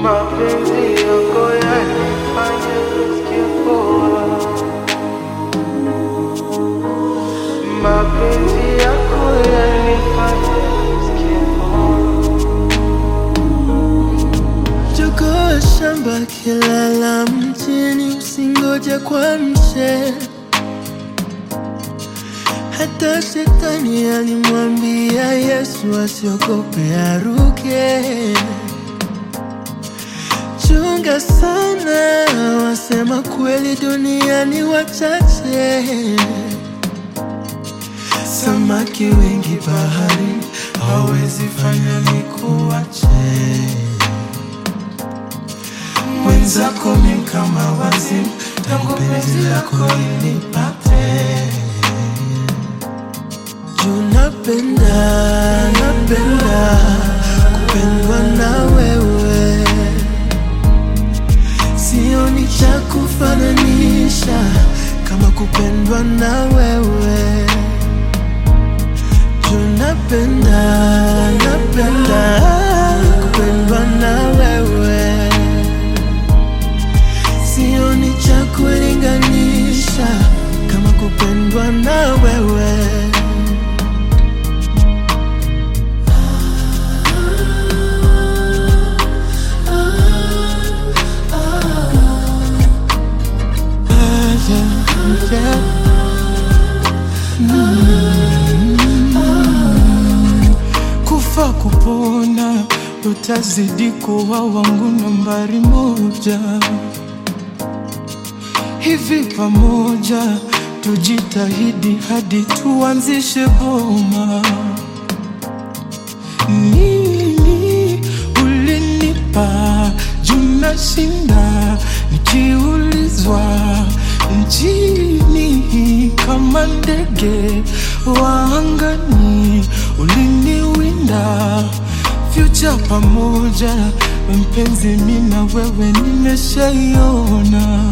Mapenzi yako yanifanya nisikie poa. Mapenzi yako yanifanya nisikie poa. Chukua shamba kilala mjini, usingoje kwa mche. Hata shetani alimwambia Yesu asiogope aruke. Chunga sana, wasema kweli duniani wachache. Samaki wengi bahari, hawezi fanya nikuache mwenzako mi kama wazimu, tangu penzi lako inipate. Juu napenda, napenda kupendwa na wewe, sioni cha kufananisha kama kupendwa na wewe. Juu napenda, napenda kupendwa na wewe sioni cha kulinganisha kama kupendwa na wewe. Ah, yeah, yeah. kufa kupona utazidi kuwa wangu nambari moja hivi pamoja tujitahidi hadi tuanzishe boma nini ulinipa juna shinda nikiulizwa mjini kama ndege wa angani uliniwinda fyucha pamoja mpenzi mina wewe nimeshaiona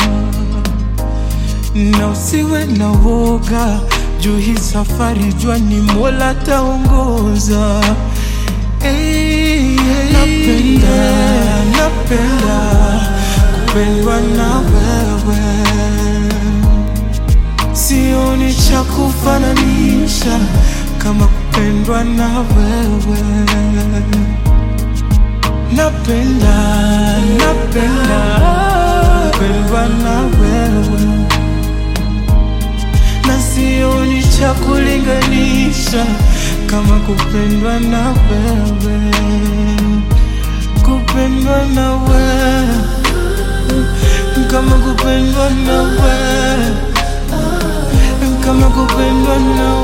na usiwe na woga juu hii safari jua ni mola taongoza hey, hey, napenda napenda kupendwa na wewe sioni cha kufananisha kama kupendwa na wewe napenda napenda kupendwa na wewe na sioni cha kulinganisha kama kupendwa na wewe, kupendwa na wewe, kama kupendwa na wewe, kama kupendwa na